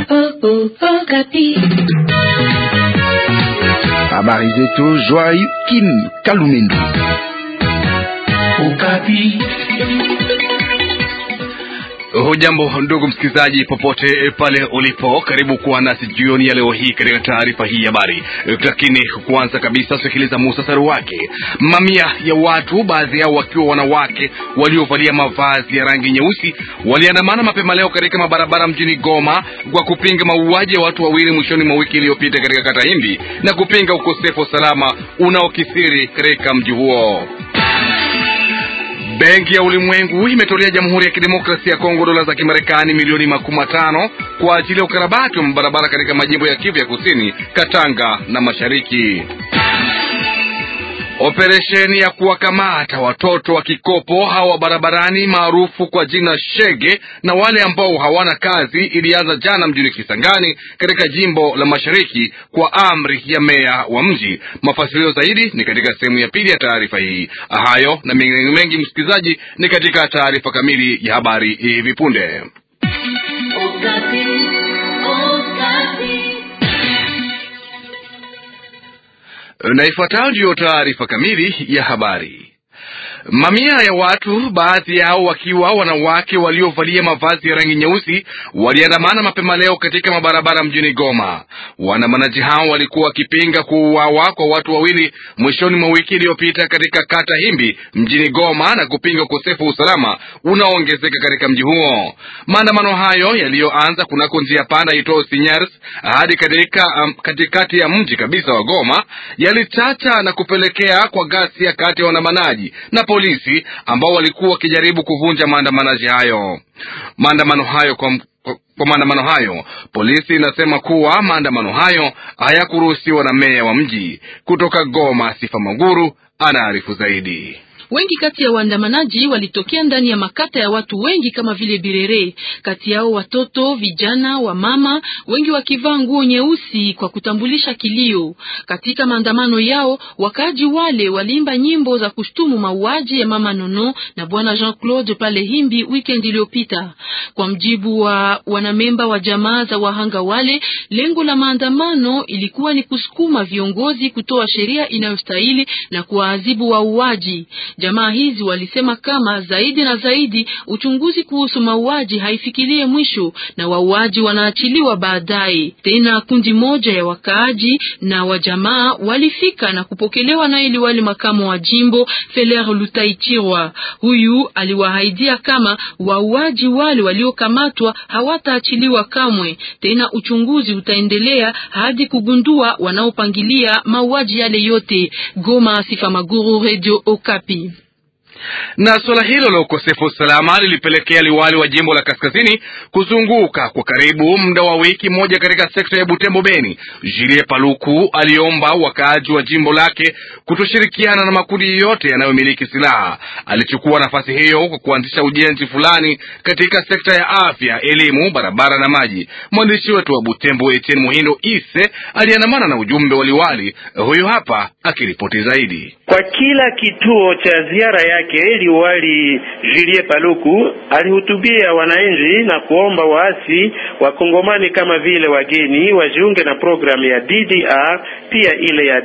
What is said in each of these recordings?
Habari zetu Joai Kim Kalumendo. Ukapi. Hujambo ndugu msikilizaji, popote pale ulipo, karibu kuwa nasi jioni ya leo hii katika taarifa hii ya habari. Lakini kwanza kabisa, sikiliza muhtasari wake. Mamia ya watu, baadhi yao wakiwa wanawake waliovalia mavazi ya rangi nyeusi, waliandamana mapema leo katika mabarabara mjini Goma kwa kupinga mauaji ya watu wawili mwishoni mwa wiki iliyopita katika kata Himbi na kupinga ukosefu wa usalama unaokithiri katika mji huo. Benki ya Ulimwengu imetolea Jamhuri ya Kidemokrasia ya Kongo dola za Kimarekani milioni makumi matano kwa ajili ya ukarabati wa mabarabara katika majimbo ya Kivu ya Kusini, Katanga na Mashariki. Operesheni ya kuwakamata watoto wa kikopo hawa barabarani maarufu kwa jina shege na wale ambao hawana kazi ilianza jana mjini Kisangani katika jimbo la Mashariki kwa amri ya meya wa mji. Mafasilio zaidi ni katika sehemu ya pili ya taarifa hii. Hayo na mengine mengi, msikilizaji, ni katika taarifa kamili ya habari hivi punde. Na ifuatayo ndiyo taarifa kamili ya habari. Mamia ya watu, baadhi yao wakiwa wanawake waliovalia mavazi ya rangi nyeusi, waliandamana mapema leo katika mabarabara mjini Goma. Waandamanaji hao walikuwa wakipinga kuuawa kwa watu wawili mwishoni mwa wiki iliyopita katika kata Himbi mjini Goma na kupinga ukosefu wa usalama unaoongezeka katika mji huo. Maandamano hayo yaliyoanza kunako njia panda itoo Sinyers hadi katika um, katikati ya mji kabisa wa Goma yalichacha na kupelekea kwa ghasia kati ya waandamanaji na polisi ambao walikuwa wakijaribu kuvunja maandamanaji hayo. Maandamano hayo kwa, kwa, kwa maandamano hayo polisi inasema kuwa maandamano hayo hayakuruhusiwa na meya wa mji. Kutoka Goma, Sifa Maguru anaarifu zaidi. Wengi kati ya waandamanaji walitokea ndani ya makata ya watu wengi kama vile Birere, kati yao watoto, vijana, wamama, wengi wakivaa nguo nyeusi kwa kutambulisha kilio. Katika maandamano yao, wakaaji wale waliimba nyimbo za kushtumu mauaji ya mama Nono na bwana Jean-Claude pale Himbi weekend iliyopita. Kwa mjibu wa wanamemba wa jamaa za wahanga wale, lengo la maandamano ilikuwa ni kusukuma viongozi kutoa sheria inayostahili na kuwaadhibu wauaji. Jamaa hizi walisema kama zaidi na zaidi uchunguzi kuhusu mauaji haifikirie mwisho na wauaji wanaachiliwa baadaye. Tena kundi moja ya wakaaji na wajamaa walifika na kupokelewa na ili wali makamo wa jimbo Feler Lutaichirwa. Huyu aliwahaidia kama wauaji wale waliokamatwa hawataachiliwa kamwe. Tena uchunguzi utaendelea hadi kugundua wanaopangilia mauaji yale yote. Goma, Sifa Maguru, Radio Okapi na suala hilo la ukosefu wa usalama lilipelekea liwali wa jimbo la kaskazini kuzunguka kwa karibu muda wa wiki moja katika sekta ya Butembo Beni. Julie Paluku aliomba wakaaji wa jimbo lake kutoshirikiana na makundi yote yanayomiliki silaha. Alichukua nafasi hiyo kwa kuanzisha ujenzi fulani katika sekta ya afya, elimu, barabara na maji. Mwandishi wetu wa Butembo Etienne Muhindo Ise aliandamana na ujumbe wa liwali huyu, hapa akiripoti zaidi. Kwa kila kituo cha ziara yake liwali Julie Paluku alihutubia wananchi na kuomba waasi wa Kongomani kama vile wageni wajiunge na programu ya DDR pia ile ya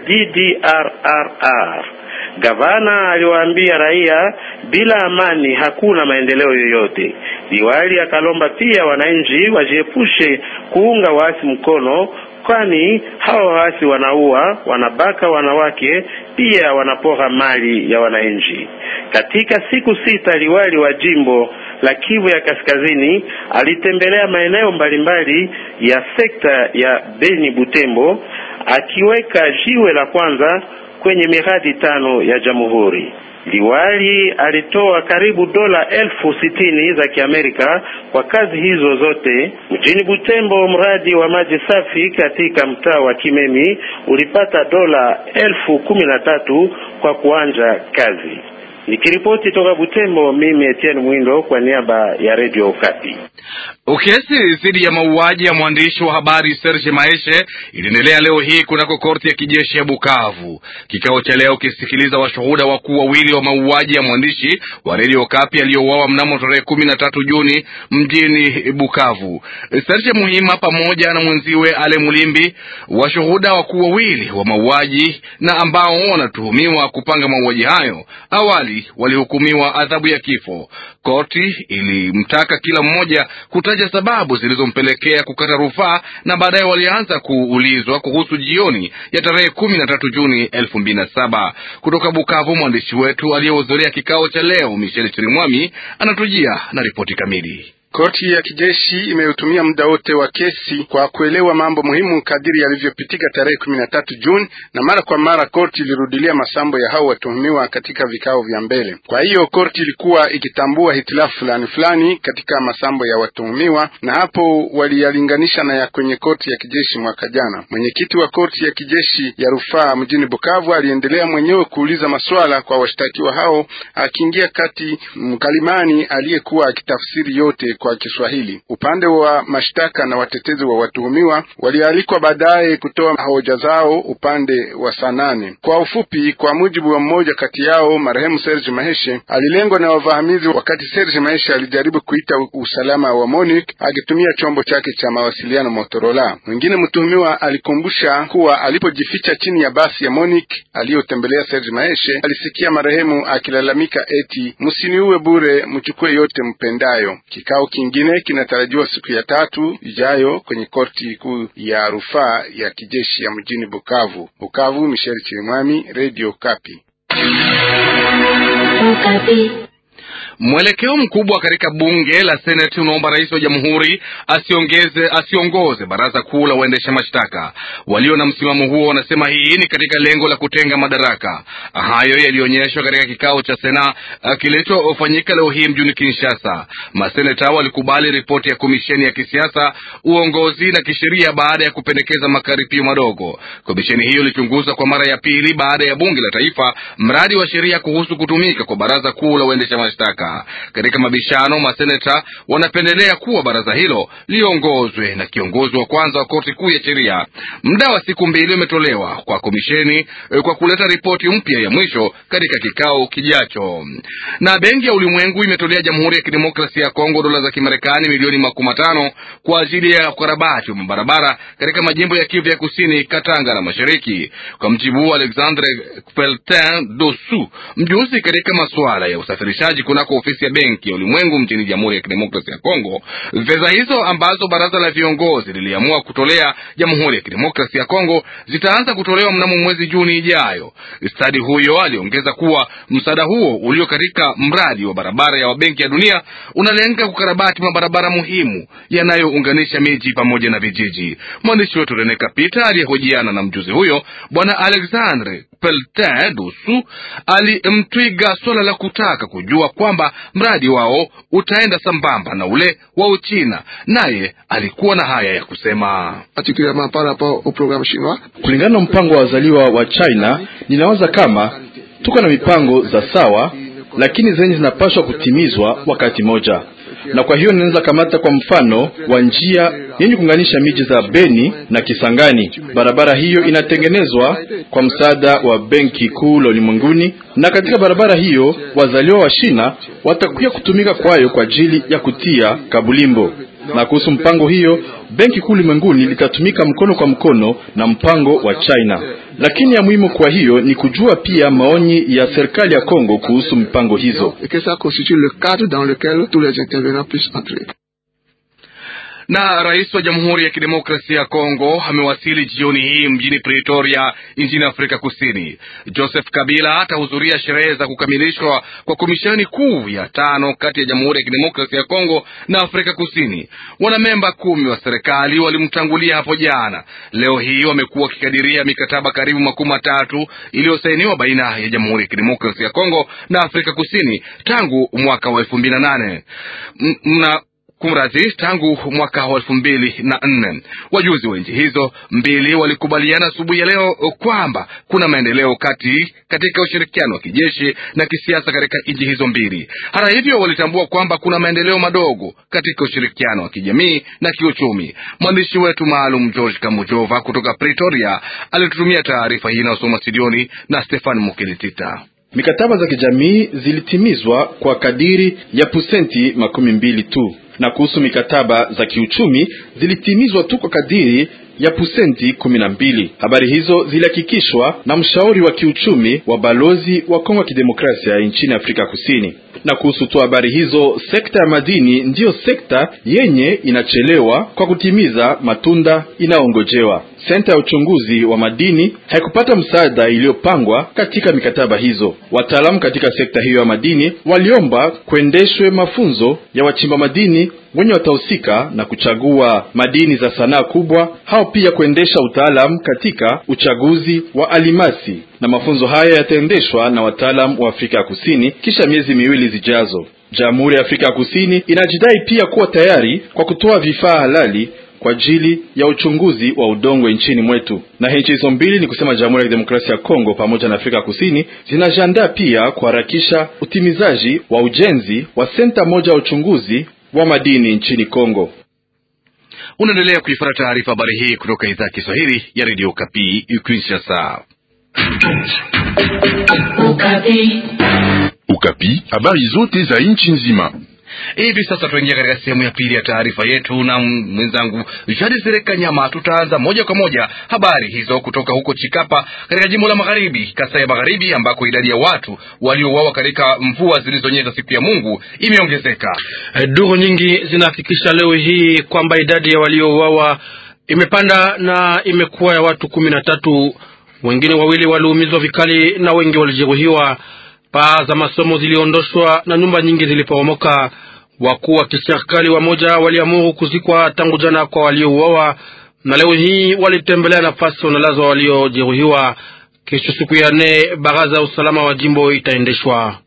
DDRRR. Gavana aliwaambia raia bila amani hakuna maendeleo yoyote. Liwali akalomba pia wananchi wajiepushe kuunga waasi mkono kwani hawa waasi wanaua, wanabaka wanawake, pia wanapora mali ya wananchi. Katika siku sita, liwali wa jimbo la Kivu ya Kaskazini alitembelea maeneo mbalimbali ya sekta ya Beni Butembo, akiweka jiwe la kwanza kwenye miradi tano ya jamhuri. Liwali alitoa karibu dola elfu sitini za Kiamerika kwa kazi hizo zote. Mjini Butembo, mradi wa maji safi katika mtaa wa Kimemi ulipata dola elfu kumi na tatu kwa kuanja kazi. Nikiripoti toka Butembo, mimi Etienne Mwindo kwa niaba ya Radio Okapi. Kesi dhidi ya mauaji ya mwandishi wa habari Serge Maeshe iliendelea leo hii kunako korti ya kijeshi ya Bukavu. Kikao cha leo kisikiliza washuhuda wakuu wawili wa mauaji ya mwandishi wa Radio Okapi aliyouawa mnamo tarehe kumi na tatu Juni mjini Bukavu. Serge Muhima pamoja na mwenziwe Ale Mulimbi, washuhuda wakuu wawili wa mauaji na ambao wanatuhumiwa kupanga mauaji hayo, awali walihukumiwa adhabu ya kifo. Korti ilimtaka kila mmoja kutaja sababu zilizompelekea kukata rufaa na baadaye walianza kuulizwa kuhusu jioni ya tarehe kumi na tatu Juni elfu mbili na saba. Kutoka Bukavu, mwandishi wetu aliyehudhuria kikao cha leo Michel Chirimwami anatujia na ripoti kamili. Korti ya kijeshi imeutumia muda wote wa kesi kwa kuelewa mambo muhimu kadiri yalivyopitika tarehe kumi na tatu Juni, na mara kwa mara korti ilirudilia masambo ya hao watuhumiwa katika vikao vya mbele. Kwa hiyo korti ilikuwa ikitambua hitilafu fulani fulani katika masambo ya watuhumiwa, na hapo waliyalinganisha na ya kwenye korti ya kijeshi mwaka jana. Mwenyekiti wa korti ya kijeshi ya rufaa mjini Bukavu aliendelea mwenyewe kuuliza maswala kwa washtakiwa hao, akiingia kati mkalimani aliyekuwa akitafsiri yote kwa Kiswahili. Upande wa mashtaka na watetezi wa watuhumiwa walialikwa baadaye kutoa hoja zao upande wa saa nane. Kwa ufupi, kwa mujibu wa mmoja kati yao, marehemu Serge Maheshe alilengwa na wavahamizi wakati Serge Maheshe alijaribu kuita usalama wa MONUC akitumia chombo chake cha mawasiliano Motorola. Mwingine mtuhumiwa alikumbusha kuwa alipojificha chini ya basi ya MONUC aliyotembelea Serge Maheshe alisikia marehemu akilalamika eti msiniue bure, mchukue yote mpendayo. Kikao kingine kinatarajiwa siku ya tatu ijayo kwenye korti kuu ya rufaa ya kijeshi ya mjini Bukavu. Bukavu, Michel Chirimwami, Radio Kapi. Mwelekeo mkubwa katika bunge la seneti unaomba rais wa jamhuri asiongeze asiongoze baraza kuu la waendesha mashtaka. Walio na msimamo huo wanasema hii ni katika lengo la kutenga madaraka. Hayo yalionyeshwa katika kikao cha sena kilichofanyika leo hii mjini Kinshasa. Maseneta walikubali ripoti ya komisheni ya kisiasa, uongozi na kisheria baada ya kupendekeza makaripio madogo. Komisheni hiyo ilichunguza kwa mara ya pili baada ya bunge la taifa mradi wa sheria kuhusu kutumika kwa baraza kuu la waendesha mashtaka. Katika mabishano, maseneta wanapendelea kuwa baraza hilo liongozwe na kiongozi wa kwanza wa korti kuu ya sheria. Muda wa siku mbili umetolewa kwa komisheni kwa kuleta ripoti mpya ya mwisho katika kikao kijacho. Na benki ya ulimwengu imetolea Jamhuri ya Kidemokrasia ya Kongo dola za Kimarekani milioni makumi matano kwa ajili ya ukarabati wa mabarabara katika majimbo ya Kivu ya Kusini, Katanga na Mashariki. Kwa mjibu wa Alexandre Peltin Dosu, mjuzi katika masuala ya usafirishaji kunako ofisi ya benki ya ulimwengu mjini Jamhuri ya Kidemokrasia ya Kongo. Fedha hizo ambazo baraza la viongozi liliamua kutolea Jamhuri ya Kidemokrasia ya Kongo zitaanza kutolewa mnamo mwezi Juni ijayo. Stadi huyo aliongeza kuwa msaada huo ulio katika mradi wa barabara ya Benki ya Dunia unalenga kukarabati mabarabara muhimu yanayounganisha miji pamoja na vijiji. Mwandishi wetu Rene Kapita aliyehojiana na mjuzi huyo Bwana Alexandre Peltin Dusu alimtwiga swala la kutaka kujua kwamba mradi wao utaenda sambamba na ule wa Uchina, naye alikuwa na haya ya kusema. Kulingana na mpango wa wazaliwa wa China, ninawaza kama tuko na mipango za sawa, lakini zenye zinapaswa kutimizwa wakati moja, na kwa hiyo ninaweza kamata kwa mfano wa njia yenye kuunganisha miji za Beni na Kisangani. Barabara hiyo inatengenezwa kwa msaada wa Benki Kuu la Ulimwenguni, na katika barabara hiyo wazaliwa wa China watakuja kutumika kwayo kwa ajili ya kutia kabulimbo. Na kuhusu mpango hiyo, Benki Kuu Ulimwenguni litatumika mkono kwa mkono na mpango wa China, lakini ya muhimu kwa hiyo ni kujua pia maoni ya serikali ya Kongo kuhusu mipango hizo. Na rais wa Jamhuri ya Kidemokrasia ya Kongo amewasili jioni hii mjini Pretoria nchini Afrika Kusini. Joseph Kabila atahudhuria sherehe za kukamilishwa kwa komisheni kuu ya tano kati ya Jamhuri ya Kidemokrasia ya Kongo na Afrika Kusini. Wanamemba kumi wa serikali walimtangulia hapo jana. Leo hii wamekuwa wakikadiria mikataba karibu makumi matatu iliyosainiwa baina ya Jamhuri ya Kidemokrasia ya Kongo na Afrika Kusini tangu mwaka wa elfu mbili na nane na kumradhi, tangu mwaka wa elfu mbili na nne. Wajuzi wa nchi hizo mbili walikubaliana asubuhi ya leo kwamba kuna maendeleo kati katika ushirikiano wa kijeshi na kisiasa katika nchi hizo mbili. Hata hivyo, walitambua kwamba kuna maendeleo madogo katika ushirikiano wa kijamii na kiuchumi. Mwandishi wetu maalum George Kamujova kutoka Pretoria alitutumia taarifa hii inayosoma studioni na Stefan Mukelitita. Mikataba za kijamii zilitimizwa kwa kadiri ya pusenti makumi mbili tu, na kuhusu mikataba za kiuchumi zilitimizwa tu kwa kadiri ya pusenti kumi na mbili. Habari hizo zilihakikishwa na mshauri wa kiuchumi wa balozi wa Kongo ya Kidemokrasia nchini Afrika Kusini. Na kuhusu tu habari hizo, sekta ya madini ndiyo sekta yenye inachelewa kwa kutimiza matunda inayoongojewa. Senta ya uchunguzi wa madini haikupata msaada iliyopangwa katika mikataba hizo. Wataalamu katika sekta hiyo ya madini waliomba kuendeshwe mafunzo ya wachimba madini wenye watahusika na kuchagua madini za sanaa kubwa, hao pia kuendesha utaalamu katika uchaguzi wa alimasi, na mafunzo haya yataendeshwa na wataalamu wa Afrika ya Kusini kisha miezi miwili zijazo. Jamhuri ya Afrika ya Kusini inajidai pia kuwa tayari kwa kutoa vifaa halali kwa ajili ya uchunguzi wa udongo nchini mwetu. Na nchi hizo mbili ni kusema Jamhuri ya Kidemokrasia ya Kongo pamoja na Afrika Kusini zinajiandaa pia kuharakisha utimizaji wa ujenzi wa senta moja ya uchunguzi wa madini nchini Kongo. Unaendelea kuifuata taarifa habari hii kutoka idhaa ya Kiswahili ya redio Kapi Kinshasa. Ukapi, habari zote za nchi nzima. Hivi sasa tuingia katika sehemu ya pili ya taarifa yetu na mwenzangu Jadi Sereka Nyama. Tutaanza moja kwa moja habari hizo kutoka huko Chikapa katika jimbo la Magharibi, Kasai ya Magharibi, ambako idadi ya watu waliouawa katika mvua zilizonyesha siku ya Mungu imeongezeka. Duru nyingi zinahakikisha leo hii kwamba idadi ya waliouawa imepanda na imekuwa ya watu kumi na tatu. Wengine wawili waliumizwa vikali na wengi walijeruhiwa. Paa za masomo ziliondoshwa na nyumba nyingi ziliporomoka. Wakuu wa kiserikali wamoja waliamuru kuzikwa tangu jana kwa waliouawa, na leo hii walitembelea nafasi wanalazwa waliojeruhiwa. Kesho siku ya nne, baraza ya usalama wa jimbo itaendeshwa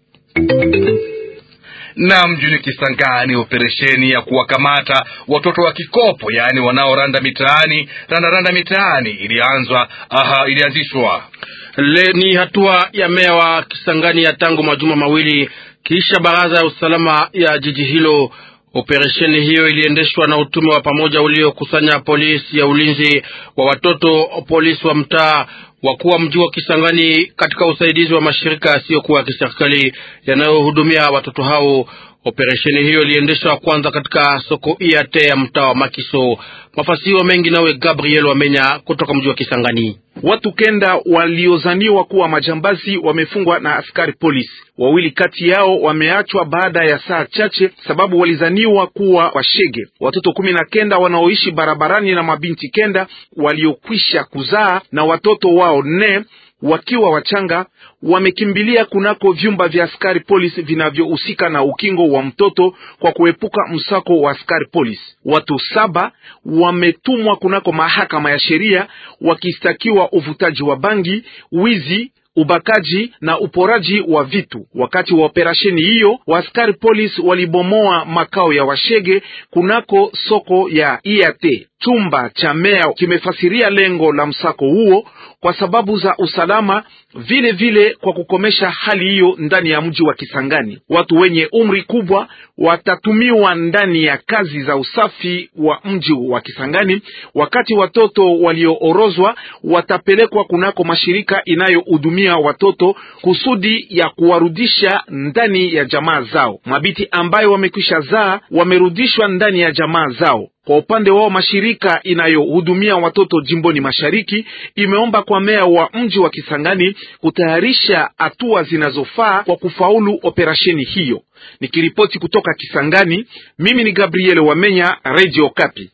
na mjini Kisangani, operesheni ya kuwakamata watoto wa kikopo, yaani wanaoranda mitaani randaranda mitaani ilianzwa aha, ilianzishwa Le, ni hatua ya meya wa Kisangani ya tangu majuma mawili kisha baraza ya usalama ya jiji hilo. Operesheni hiyo iliendeshwa na utume wa pamoja uliokusanya polisi ya ulinzi wa watoto, polisi wa mtaa, wakuu wa mji wa Kisangani katika usaidizi wa mashirika yasiyokuwa ya kiserikali yanayohudumia watoto hao. Operesheni hiyo iliendeshwa kwanza katika soko iate ya mtaa wa Makiso. Mafasiro mengi nawe Gabriel Wamenya kutoka mji wa Kisangani. Watu kenda waliozaniwa kuwa majambazi wamefungwa na askari polisi. Wawili kati yao wameachwa baada ya saa chache, sababu walizaniwa kuwa washege. Watoto kumi na kenda wanaoishi barabarani na mabinti kenda waliokwisha kuzaa na watoto wao nne wakiwa wachanga wamekimbilia kunako vyumba vya askari polisi vinavyohusika na ukingo wa mtoto kwa kuepuka msako wa askari polisi. Watu saba wametumwa kunako mahakama ya sheria wakistakiwa uvutaji wa bangi, wizi ubakaji na uporaji wa vitu. Wakati wa operasheni hiyo, waaskari polisi walibomoa makao ya washege kunako soko ya IAT. Chumba cha meya kimefasiria lengo la msako huo kwa sababu za usalama, vile vile kwa kukomesha hali hiyo ndani ya mji wa Kisangani. Watu wenye umri kubwa watatumiwa ndani ya kazi za usafi wa mji wa Kisangani, wakati watoto walioorozwa watapelekwa kunako mashirika inayohudumia watoto kusudi ya kuwarudisha ndani ya jamaa zao. Mabiti ambayo wamekwisha zaa wamerudishwa ndani ya jamaa zao. Kwa upande wao mashirika inayohudumia watoto jimboni mashariki imeomba kwa meya wa mji wa Kisangani kutayarisha hatua zinazofaa kwa kufaulu operasheni hiyo. Nikiripoti kutoka Kisangani, mimi ni Gabriel Wamenya, Radio Kapi.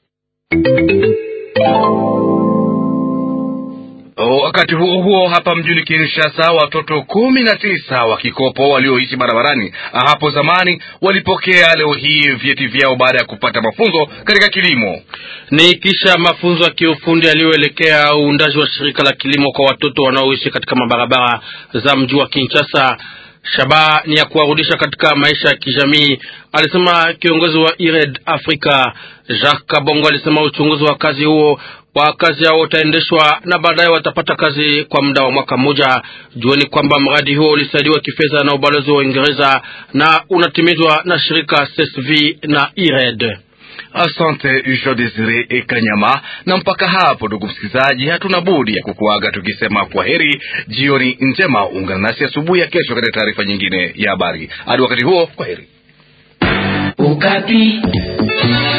Wakati huo huo, hapa mjini Kinshasa, watoto kumi na tisa wa kikopo walioishi barabarani hapo zamani walipokea leo hii vyeti vyao baada ya kupata mafunzo katika kilimo. Ni kisha mafunzo ya kiufundi yaliyoelekea uundaji wa shirika la kilimo kwa watoto wanaoishi katika mabarabara za mji wa Kinshasa. Shabaha ni ya kuwarudisha katika maisha ya kijamii, alisema kiongozi wa IRED Afrika. Jacques Kabongo alisema uchunguzi wa kazi huo wa kazi hao utaendeshwa na baadaye watapata kazi kwa muda wa mwaka mmoja. Jueni kwamba mradi huo ulisaidiwa kifedha na ubalozi wa Uingereza na unatimizwa na shirika CSV na IRED. Asante Jean Desire Ekanyama. Na mpaka hapo, ndugu msikilizaji, hatuna budi ya kukuaga tukisema kwa heri, jioni njema. Ungana nasi asubuhi ya kesho katika taarifa nyingine ya habari. Hadi wakati huo, kwa heri. Ukapi.